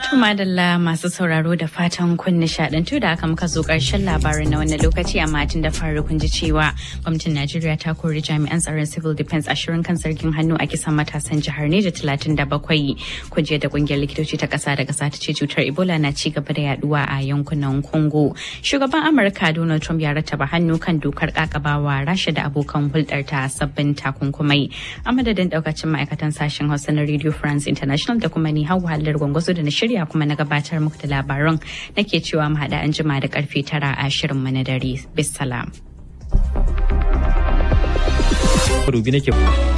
madalla masu sauraro da fatan kun nishadantu da aka muka zo karshen labarin na wannan lokaci amma tun da faru kun ji cewa gwamnatin Najeriya ta kori jami'an tsaron civil defense ashirin kan zargin hannu a kisan matasan jihar Neja talatin da bakwai. Kun je da kungiyar likitoci ta kasa da kasa ta ce cutar Ebola na ci gaba da yaduwa a yankunan Congo. Shugaban Amurka Donald Trump ya rattaba hannu kan dokar kakabawa Rasha da abokan hulɗar ta sabbin takunkumai. A madadin daukacin ma'aikatan sashen Hausa na Radio France International da kuma ni Hauwa Hallar Gwangwazo da na shirya kuma na gabatar muku da labaran nake cewa mu haɗa an jima da karfe tara a shirin mu na dare. Bisalam. Rubi nake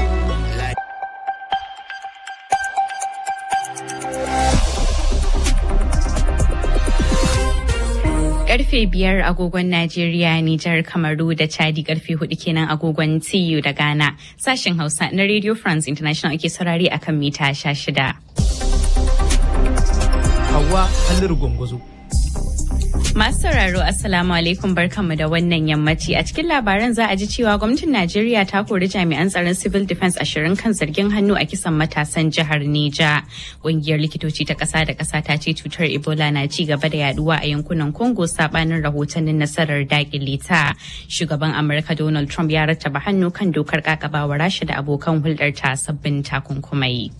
karfe biyar agogon Najeriya, Nijar, Kamaru da Chadi karfe hudu kenan agogon TU da Ghana. Sashen Hausa na Radio France International ake saurari akan mita sha shida. Hawa Halliru Gwangwazo. Masu sauraro Assalamu alaikum barkanmu da wannan yammaci a cikin labaran za a ji cewa gwamnatin Najeriya ta kori jami'an tsaron civil defense ashirin kan zargin hannu a kisan matasan jihar Neja. Ƙungiyar likitoci ta ƙasa da ƙasa ta ce cutar Ebola na ci gaba da yaduwa a yankunan Congo sabanin rahotannin nasarar dakile ta. Shugaban Amurka Donald Trump ya rattaba hannu kan dokar kakabawa Rasha da abokan hulɗar ta sabbin takunkumai.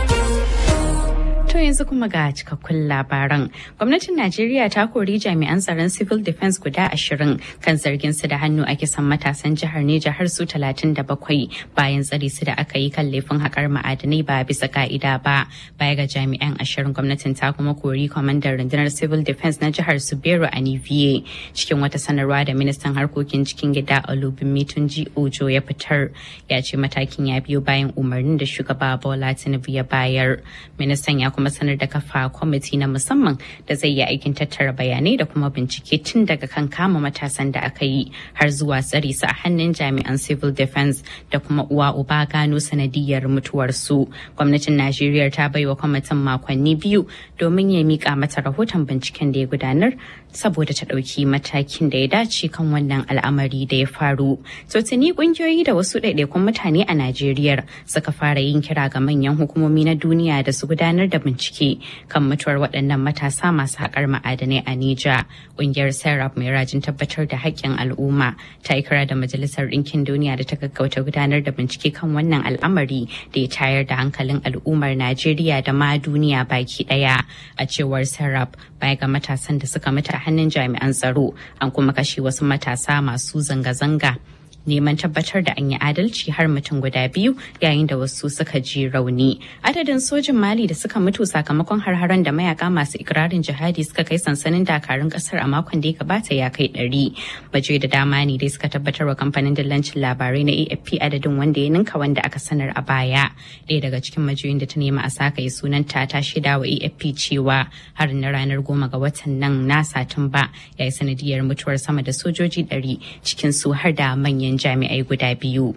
To yanzu kuma ga cikakkun labaran. Gwamnatin Najeriya ta kori jami'an tsaron civil defense guda ashirin kan zargin su da hannu a kisan matasan jihar Neja har su talatin da bakwai bayan tsare su da aka yi kan laifin haƙar ma'adanai ba bisa ka'ida ba. Baya ga jami'an ashirin gwamnatin ta kuma kori kwamandan rundunar civil defense na jihar Subero Aniviye cikin wata sanarwa da ministan harkokin cikin gida Olubimi Tunji Ojo ya fitar ya ce matakin ya biyo bayan umarnin da shugaba Bola Tinubu ya bayar. Ministan ya kuma kuma sanar da kafa kwamiti na musamman da zai yi aikin tattara bayanai da kuma bincike tun daga kan kama matasan da aka yi har zuwa tsare su a hannun jami'an civil defense da kuma uwa uba gano sanadiyar mutuwarsu gwamnatin najeriya ta bai wa kwamitin makonni biyu domin ya mika mata rahoton binciken da ya gudanar saboda ta ɗauki matakin da ya dace kan wannan al'amari da ya faru. To tuni kungiyoyi da wasu ɗaiɗaikun mutane a Najeriya suka fara yin kira ga manyan hukumomi na duniya da su gudanar da bincike kan mutuwar waɗannan matasa masu haƙar ma'adanai a Nija. Ƙungiyar Serap mai rajin tabbatar da haƙƙin al'umma ta yi kira da Majalisar Ɗinkin Duniya da ta gaggauta gudanar da bincike kan wannan al'amari da ya tayar da hankalin al'ummar Najeriya da ma duniya baki ɗaya. A cewar Serap baya ga matasan da suka mutu a hannun jami'an tsaro an kuma kashe wasu matasa masu zanga-zanga neman tabbatar da an yi adalci har mutum guda biyu yayin da wasu suka ji rauni. Adadin sojin Mali da suka mutu sakamakon har-haren da mayaka masu ikirarin jihadi suka kai sansanin dakarun kasar a makon da ya gabata ya kai ɗari. Baje da dama ne dai suka tabbatar wa kamfanin dillancin labarai na AFP adadin wanda ya ninka wanda aka sanar a baya. Ɗaya daga cikin majiyoyin da ta nema a saka yi sunanta ta shaida wa AFP cewa harin na ranar goma ga watan nan na Satumba ya yi sanadiyar mutuwar sama da sojoji ɗari cikin su har da manyan jami'ai guda biyu.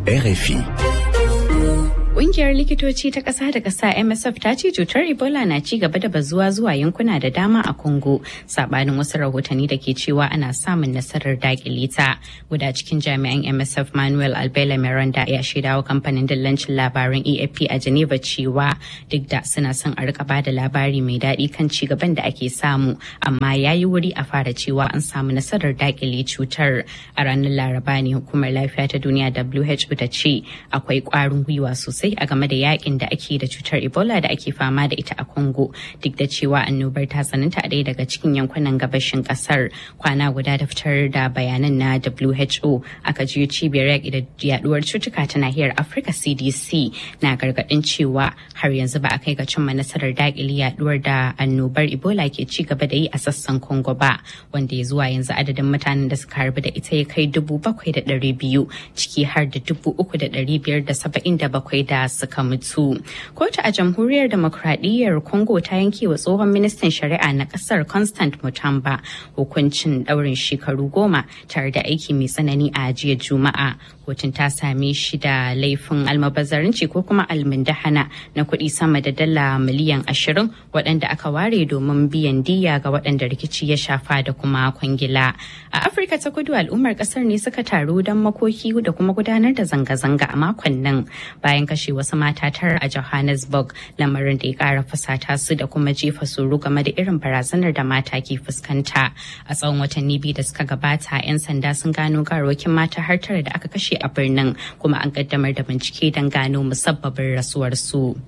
RFI. Ƙungiyar likitoci ta ƙasa da ƙasa MSF ta ce cutar Ebola na ci gaba da bazuwa zuwa yankuna da dama a Congo, sabanin wasu rahotanni da ke cewa ana samun nasarar dakile ta. Guda cikin jami'an MSF Manuel Albela Miranda ya shaidawa kamfanin dillancin labaran AFP a Geneva cewa duk da suna son a rika bada labari mai daɗi kan ci gaban da ake samu, amma ya yi wuri a fara cewa an samu nasarar dakile cutar. A ranar Laraba ne hukumar lafiya ta duniya WHO ta ce akwai ƙwarin gwiwa sosai sosai a game da yakin da ake da cutar ebola da ake fama da ita a congo duk da cewa annobar ta tsananta a ɗaya daga cikin yankunan gabashin ƙasar kwana guda da fitar da bayanan na who aka jiyo cibiyar yaƙi da yaduwar cutuka ta nahiyar afirka cdc na gargaɗin cewa har yanzu ba a kai ga cimma nasarar daƙile yaduwar da annobar ebola ke ci gaba da yi a sassan congo ba wanda ya zuwa yanzu adadin mutanen da suka harbu da ita ya kai dubu bakwai da ɗari biyu ciki har da dubu uku da ɗari biyar da saba'in da bakwai da suka mutu. Kotu a jamhuriyar demokradiyyar Congo ta yanke wa tsohon ministan shari'a na kasar Constant Mutamba hukuncin daurin shekaru goma tare da aiki mai tsanani a jiya Juma'a. Kotun ta same shi da laifin almabazzarinci ko kuma almundahana na kuɗi sama da dala miliyan ashirin waɗanda aka ware domin biyan diya ga waɗanda rikici ya shafa da kuma kwangila. A Afirka ta kudu al'ummar ƙasar ne suka taru don makoki da kuma gudanar da zanga-zanga a makon nan bayan kashe kashe wasu mata tara a Johannesburg lamarin da ya kara fusata su da kuma jefa suru game da irin barazanar da mata ke fuskanta. A tsawon watanni biyu da suka gabata 'yan sanda sun gano garwakin mata har tara da aka kashe a birnin kuma an kaddamar da bincike don gano musabbabin rasuwarsu.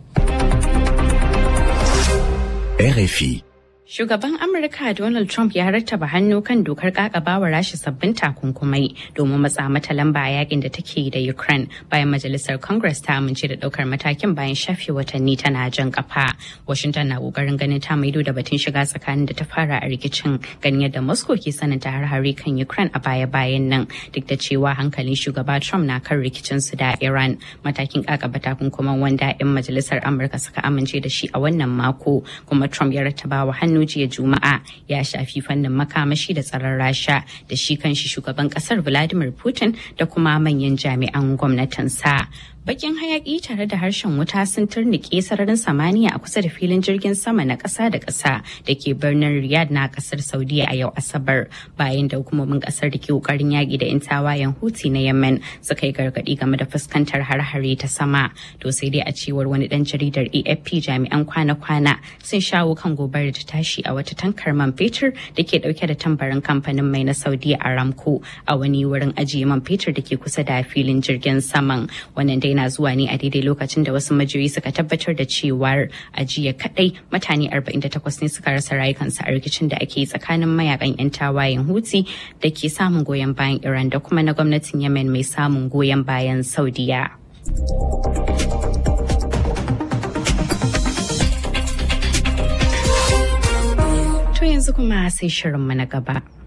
RFI. Shugaban Amurka Donald Trump ya rattaba hannu kan dokar kakabawa rashi sabbin takunkumai domin matsa mata lamba a yakin da take da Ukraine bayan majalisar Congress ta amince da daukar matakin bayan shafe watanni tana jan kafa. Washington na kokarin ganin ta maido da batun shiga tsakanin da ta fara a rikicin ganin yadda Moscow ke sananta har-hari kan Ukraine a baya-bayan nan duk da cewa hankalin shugaba Trump na kan rikicin su da Iran. Matakin kakaba takunkuman wanda 'yan majalisar Amurka suka amince da shi a wannan mako kuma Trump ya rattaba wa hannu jiya juma'a ya shafi fannin makamashi da tsaron rasha da shi kanshi shugaban kasar vladimir putin da kuma manyan jami'an gwamnatinsa bakin hayaki tare da harshen wuta sun turnike sararin samaniya a kusa da filin jirgin sama na ƙasa da ƙasa da ke birnin riyadh na ƙasar saudiya a yau asabar bayan da hukumomin ƙasar da ke ƙoƙarin yaƙi da 'yan tawayen huti na yemen suka yi gargaɗi game da fuskantar har-hare ta sama to sai dai a cewar wani ɗan jaridar afp jami'an kwana-kwana sun shawo kan gobarar da tashi a wata tankar man fetur da ke ɗauke da tambarin kamfanin mai na saudiya aramco a wani wurin ajiye man fetur da ke kusa da filin jirgin saman wannan dai na zuwa ne a daidai lokacin da wasu majiyoyi suka tabbatar da cewar a jiya kadai mutane 48 ne suka rasa rayukansu a rikicin da ake tsakanin mayakan 'yan tawayen huti da ke samun goyon bayan iran da kuma na gwamnatin yemen mai samun goyon bayan saudiya to yanzu kuma sai shirinmu na gaba